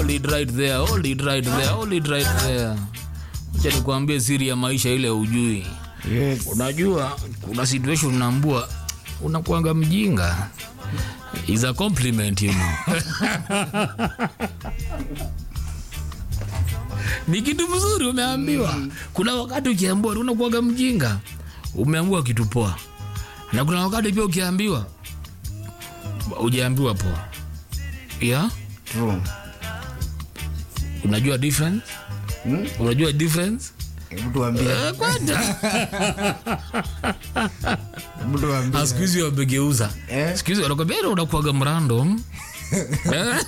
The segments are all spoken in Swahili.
hold it right there hold it right there hold it right there acha nikwambie siri ya maisha ile ujui Yes. unajua kuna situation unaambua unakuanga mjinga is a compliment you know ni kitu mzuri umeambiwa kuna wakati ukiambiwa unakuaga mjinga umeambiwa kitu poa na kuna wakati pia ukiambiwa ujaambiwa poa yeah? True. unajua difference Hmm? unajua difference Hebu tuambie. Eh, kwanza Hebu tuambie. Ah, siku hizi wamegeuza Eh? siku hizi wanakwambia "Ere, unakuwaga mrandom Eh?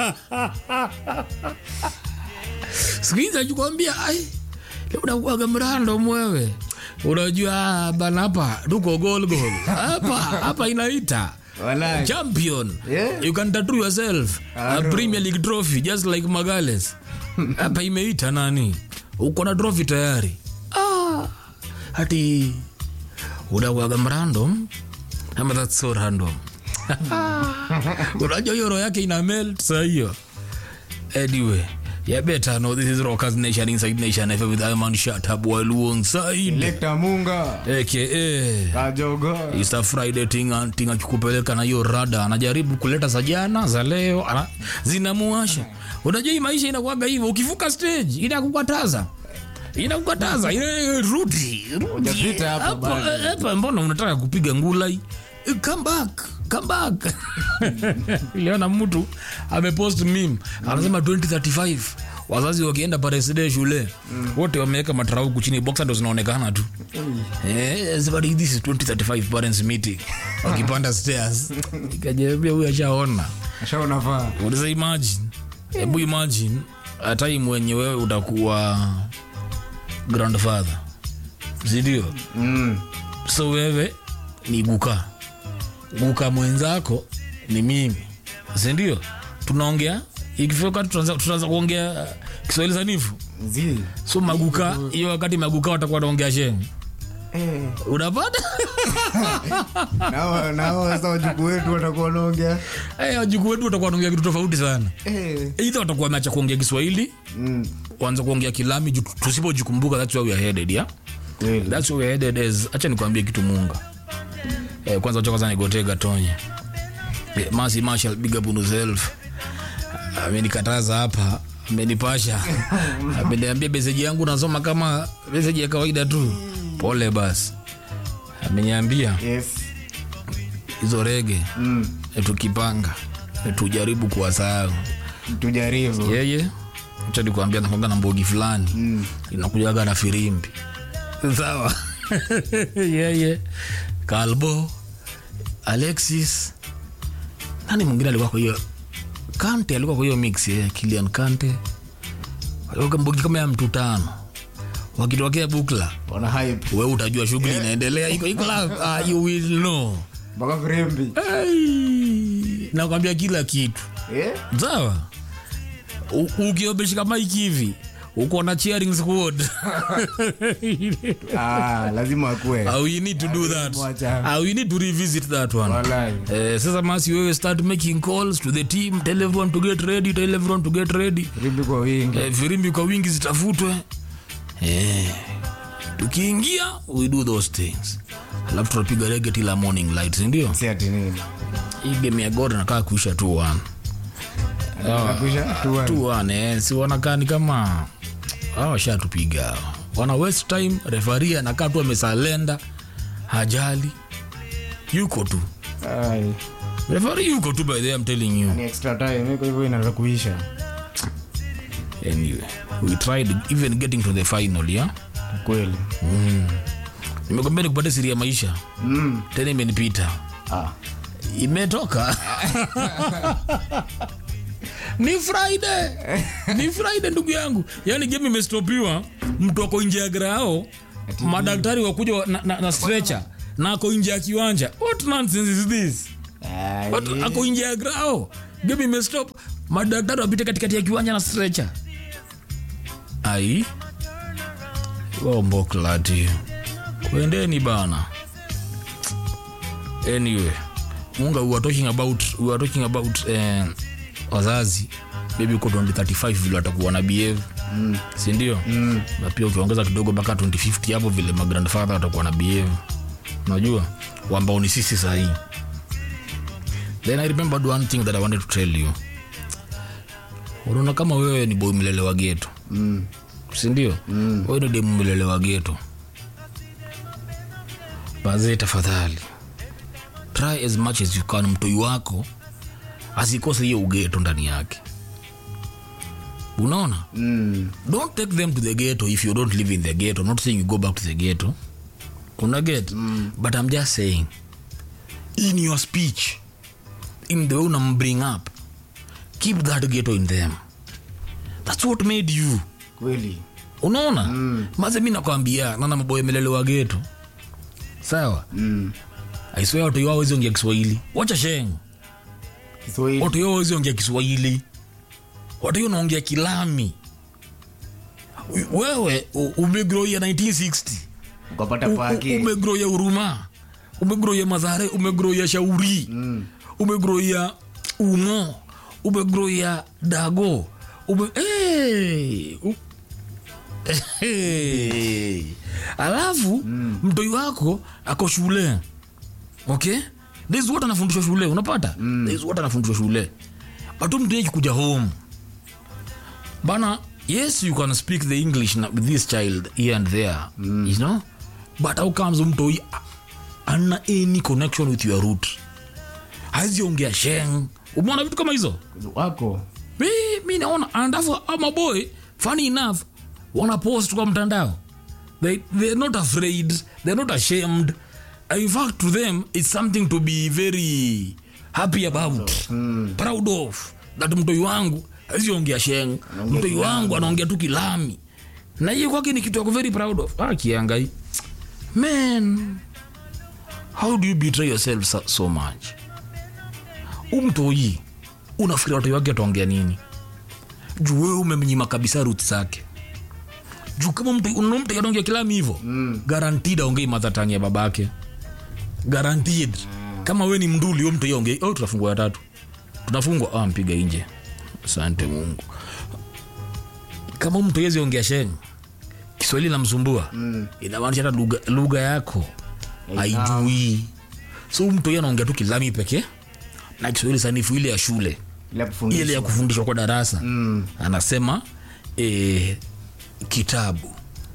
siku hizi achukwambia ai leo unakuwaga mrandom wewe unajua ah, bana hapa tuko gol gol hapa hapa inaita Walai. champion Yeah. you can tattoo yourself a Aro. premier league trophy just like magales hapa imeita nani uko na trophy tayari ah, hati unakuwaga mrandom ama that's so random unajua hiyo roho yake ina melt saa hiyo anyway yeah better know this is rockers nation inside nation FM with Iman Shatab Waluon side Lekta Munga. aka Kajogo. Easter Friday tinga tinga kikupeleka na hiyo rada anajaribu kuleta za jana za leo ana, zinamuasha unajua hii maisha inakuwaga hivyo ukivuka stage inakukataza inakukataza ile rudi rudi Hujapita hapo Hapo, bado. eh, hapa mbona unataka kupiga ngulai Eh, come back come back iliona mtu amepost meme anasema 2035 wazazi wakienda pareside shule wote wameweka matrau huku chini boxa ndo zinaonekana tu Eh, somebody, this is 2035 parents meeting wakipanda stairs ikajiambia huyu ashaona Ashaona faa. unaweza imagine hebu imagine a time wenye wewe utakuwa grandfather sindio Mm. so wewe ni guka guka mwenzako ni mimi sindio tunaongea ikifika tutaanza tutaanza kuongea kiswahili sanifu Zi. so maguka hiyo wakati maguka watakuwa wanaongea sheng Eh. unapata Nao nao sasa wajukuu wetu watakuwa wanaongea. hey, wajukuu wetu watakuwa wanaongea kitu tofauti sana Eh. eidha watakuwa wameacha kuongea kiswahili Mm. kuanza kuongea kilami ju- tusipojikumbuka that's where we are headed yeah? Kweli. that's where we are headed is acha nikwambie kitu munga eh, kwanza acha kwanza nigotega tonye eh, masi marshal big up on yourself amenikataza hapa amenipasha ameniambia meseji yangu nasoma kama meseji ya kawaida tu pole basi ameniambia Yes. hizo rege Mm. eh, tukipanga eh, tujaribu kuwasahau Tujaribu. yeye acha nikuambia nakwanga na mbogi fulani Mm. inakujaga na firimbi sawa yeye kalbo alexis nani mwingine alikuwa kwa hiyo kante alikuwa kwa hiyo mix yeah. kilian kante Walikuwa mbogi kama ya mtu tano wakitokea bukla Wana hype. we utajua shughuli inaendelea iko iko la uh, you will know Mpaka vrembi. Ai, nakwambia kila kitu Eh? sawa U- ukiobeshika maiki hivi uko na cheering squad Ah, lazima akue. How you need to do that Mwacha. How you need to revisit that one Walai. Eh, sasa masi wewe start making calls to the team tell everyone to get ready tell everyone to get ready Rimbi kwa wingi. eh, firimbi kwa wingi zitafutwe eh, tukiingia we do those things alafu tunapiga rege tila morning light sindio Si ati nini. hii game ya gor nakaa kuisha tu one Nakwisha tu tu one eh, si wanakaa ni kama hawa washatupiga hawa. wana west time refari anakaa tu amesalenda hajali yuko tu Ai, refari yuko tu by the way, I'm telling you ni extra time iko hivyo inaanza kuisha. anyway we tried even getting to the final yeah Kweli. nimekwambia nikupate siri ya maisha Mm. tena imenipita Ah. imetoka ni friday ni friday ndugu yangu yaani game imestopiwa mtu ako nje ya grao madaktari wakuja wa- na, na, na stretcher na ako nje ya kiwanja what nonsense is this Ai. Watu ako nje ya grao game imestop madaktari wapite katikati ya kiwanja na stretcher ai womboklati kwendeni bana anyway munga we were talking about we were talking about eh, wazazi maybe uko 2035 vile watakuwa na behave mm. sindio mm. na pia ukiongeza kidogo mpaka 2050 hapo vile magrandfather watakuwa na behave unajua ambao ni sisi sahii then i remembered one thing that i wanted to tell you unaona kama wewe ni boy mlelewa geto Mm. sindio mm. wewe ni demu mlelewa geto bazee tafadhali try as much as you can mtoi wako asikose hiyo ugeto ndani yake unaona Mm. don't take them to the ghetto if you don't live in the ghetto I'm not saying you go back to the ghetto una get mm. but i'm just saying in your speech in the way unam bring up keep that ghetto in them that's what made you kweli unaona mm. maze mi nakwambia nana maboya melelewa geto sawa Mm. aiswea watu yao wezi ongea kiswahili wacha sheng Kiswahili. watu yao wezi ongea kiswahili watu yao naongea kilami wewe u- umegroia 1960 ukapata U- u- pake umegroia uruma umegroia madhare umegroia shauri Mm. umegroia umo umegroia dago ume hey, u- hey. alafu mm. mtoi wako ako shule okay this is what anafundishwa shule unapata mm. this is what anafundishwa shule but huyu mtoi akikuja home bana yes you can speak the english na, with this child here and there mm. you know but how comes mtoi ana any connection with your root haziongea sheng umeona vitu kama hizo wako mi, mi naona andafu amaboy funny enough wana post kwa mtandao they, they're not afraid they're not ashamed in fact to them it's something to be very happy about mm. proud of that mtoi wangu aziongea sheng mtoi wangu anaongea tu kilami na hiyo kwake ni kitu yako very proud of ah, kiangai man how do you betray yourself so, so much umtoi unafikiri watoi wake ataongea nini juu wewe umemnyima kabisa rut zake juu kama mtu unaona mtu anaongea kilami hivyo mm. guaranteed aongei madhatang ya babake guaranteed kama we ni mnduli huyo mtu hiyo ongei oh, tunafungwa watatu tunafungwa ah, mpiga nje asante mungu kama mtu yezi ongea sheng kiswahili namsumbua mm. inamaanisha hata lugha- lugha yako haijui so huyu mtu hiyo anaongea tu kilami pekee na kiswahili sanifu ile ya shule ile ile ya kufundisha kufundishwa kwa darasa mm. anasema e, kitabu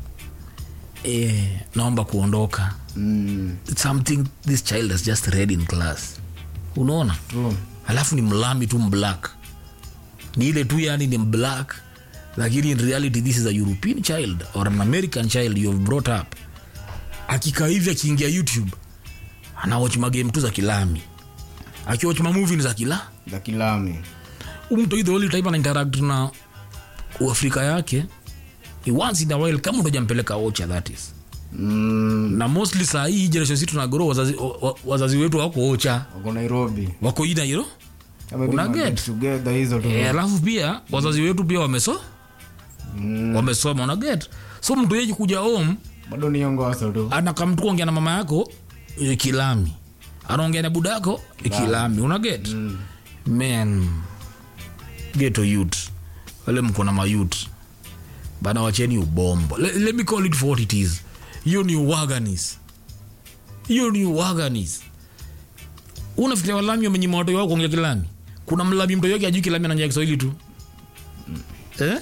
e, naomba kuondoka Mm. something this child has just read in class unaona True. alafu ni mlami tu mblack ni ile tu yani ni black lakini in reality this is a european child or an american child you have brought up akikaa hivi akiingia youtube anawach magame tu za kilami akiwach mamuvi ni za kila za kilami umto the only type ana interact na uafrika yake ni once in a while kama utojampeleka ocha that is Mm. na mostly saa hii generation si tunagoro wazazi, wa- wa- wazazi wetu wako ocha wako nairobi wako ina hilo Kama Una hivi ma- get? together hizo tu Eh, alafu pia wazazi wetu pia wameso Mm. wamesoma unaget so mtu yeji kuja home bado ni ongoso tu anakamtu kuongea na mama yako eh, kilami anaongea na buda yako eh, kilami unaget mm. man geto youth wale mko na mayut bana wacheni ubombo Le, let me call it for what it is hiyo ni uwaganis hiyo ni uwaganis unafikiria walami wamenyima watoto wao kuongea kilami kuna mlami mtoto wake ajui kilami ananyea kiswahili tu eh?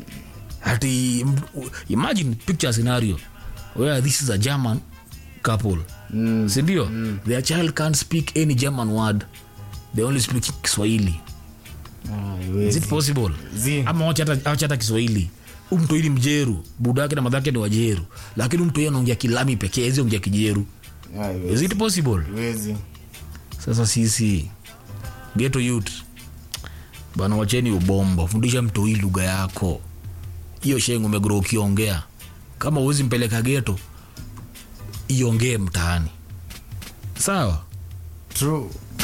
ati m- imagine picture scenario where this is a german couple Mm. sindio their child can't speak any german word they only speak kiswahili Ah, is iwezi. it possible Zi. ama wacha hata- wacha hata kiswahili umtoili mjeru budake na madhake ni wajeru lakini umtoi anaongea kilami pekee ezi ongea kijeru Ah, is iwezi. it possible Iwezi. sasa sisi geto youth bana wacheni ubombo fundisha mtoi lugha yako hiyo shengo umegro ukiongea kama uwezi mpeleka geto iongee mtaani sawa True.